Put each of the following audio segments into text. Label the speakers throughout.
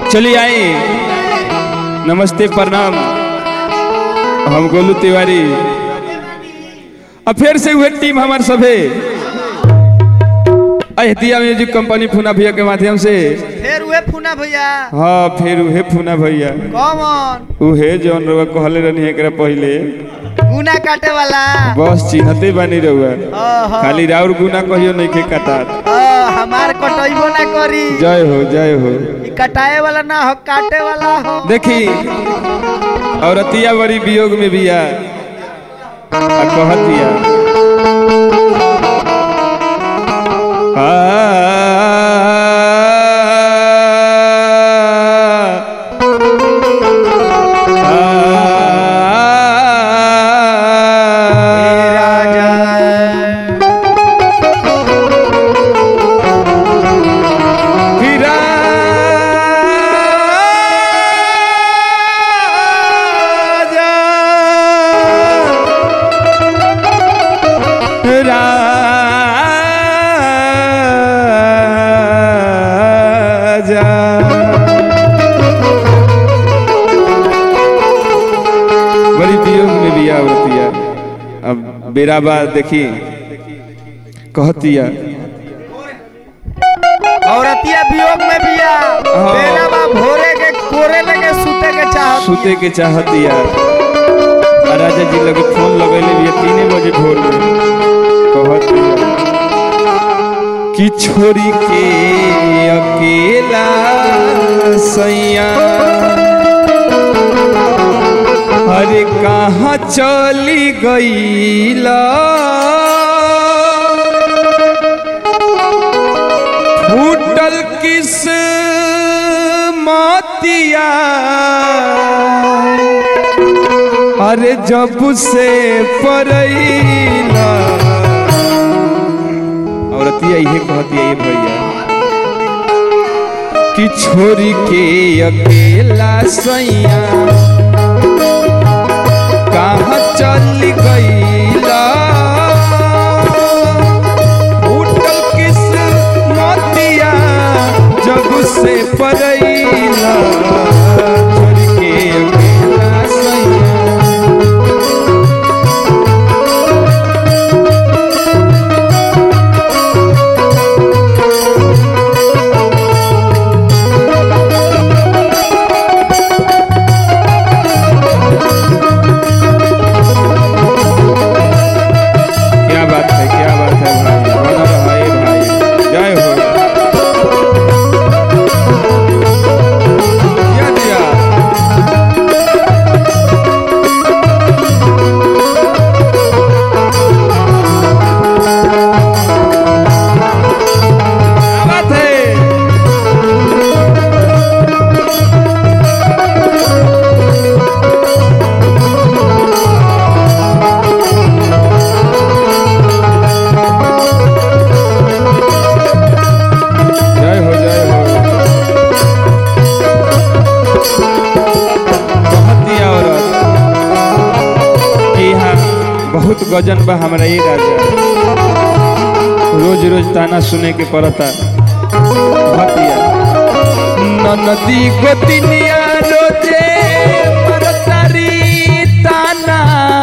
Speaker 1: चलिए आए नमस्ते प्रणाम हम गोलू तिवारी अब फिर से हुए टीम हमार सभे अहतिया म्यूजिक कंपनी फूना भैया के माध्यम से
Speaker 2: फिर उहे फूना भैया
Speaker 1: हाँ फिर उहे फूना भैया
Speaker 2: कौन
Speaker 1: उहे जौन रउआ कहले रहनी एकरा पहिले
Speaker 2: गुना काटे वाला
Speaker 1: बस चिन्हते बानी रउआ
Speaker 2: ओहो।
Speaker 1: खाली राउर गुना कहियो नहीं के कटात
Speaker 2: ओ, हमार कटैबो ना करी
Speaker 1: जय हो जय हो
Speaker 2: ई कटाए वाला ना हो काटे वाला हो
Speaker 1: देखी औरतिया बड़ी वियोग में भी आ आ कहतिया आ,
Speaker 2: हे राजा
Speaker 1: हीरा राजा राजा बड़ी वियोग में भी आवतिया अब बेराबा देखी कहतिया
Speaker 2: औरतिया वियोग में बिया
Speaker 1: हाँ।
Speaker 2: बेरा बा भोरे के कोरे लगे सूते के चाहत
Speaker 1: सुते के चाहतिया आ राजा जी लगे फोन लगैले भी तीने बजे भोर में कहतिया कि छोरी के अकेला सैया अरे कहाँ चली गईला फूटल किस मातिया अरे जब से परैला औरतिया इहे कहतिया ये भैया कि छोरी के अकेला सैया कहाँ चल गईला उठल किस मोतिया जब से परैला छोरी के अकेला सैया क्या बात है क्या बात है भाई बना रहा है भाई जय हो दिया दिया क्या बात है जय हो जय हो कहती औरत कि यहाँ बहुत गजन बा हमरा ये राजा रोज रोज ताना सुने के पड़ता भतिया नदी गोतिनिया रोजे मरतारी ताना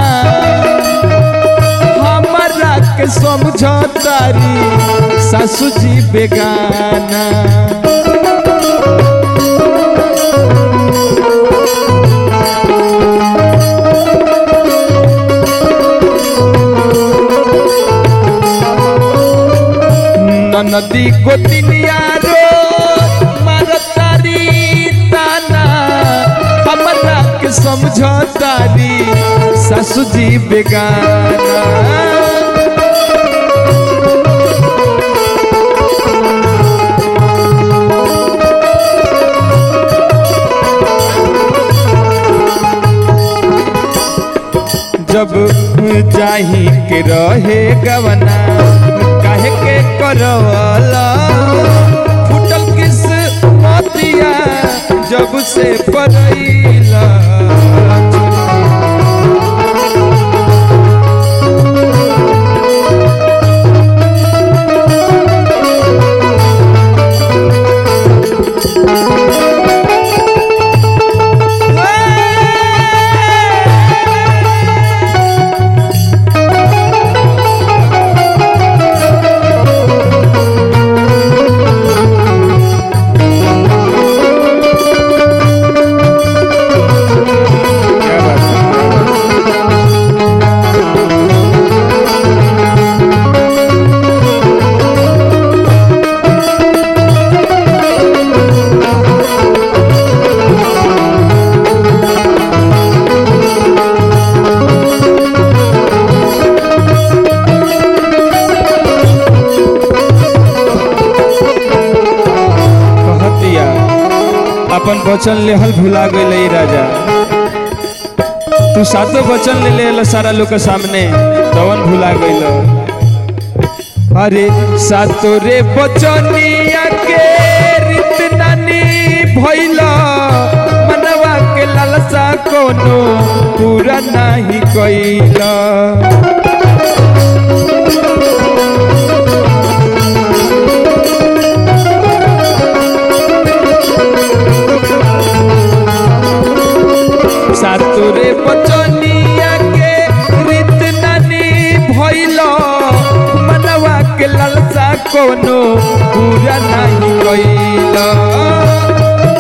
Speaker 1: हमरा के समझतारी सासू जी बेगाना नदी गोतिनिया रो मरतारी ताना हमरा के समझतारी सासू जी बेगाना जब जाही के रहे गवना काहे के करवला फुटल किस मोतिया जब से परैला अपन वचन लेहल भुला गई राजा तू सातो वचन ले ले सारा लोग के सामने तवन भुला गईल अरे सातो रे बचनिया के रीत नानी भइल मनवा के लालसा कोनो पूरा नाही कइला सातुरे बचनिया के रीत नानी भइल मनवा के लालसा कोनो पूरा नाही कइल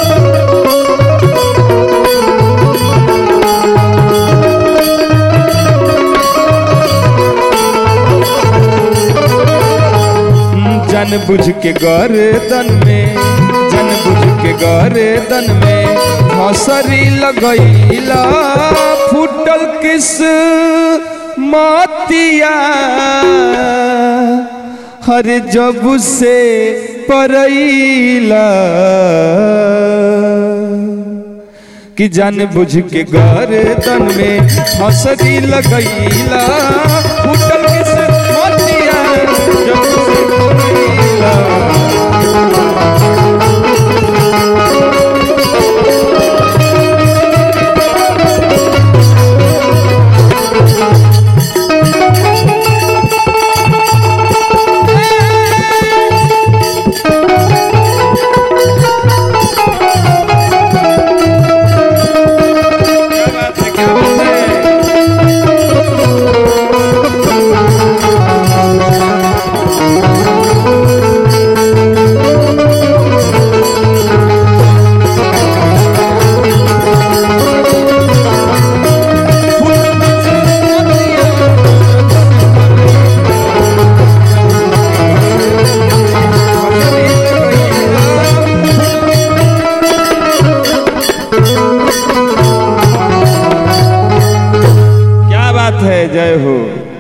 Speaker 1: जन बुझ के गर्दन में जन बुझ के गर्दन में हसरी लगैला फूटल किस मतिया हर जब से परैला कि जान बुझ के गर्दन में हसरी लगैला फूटल किस मतिया जब से परैला क्या बात है क्या बात है क्या बात है जय हो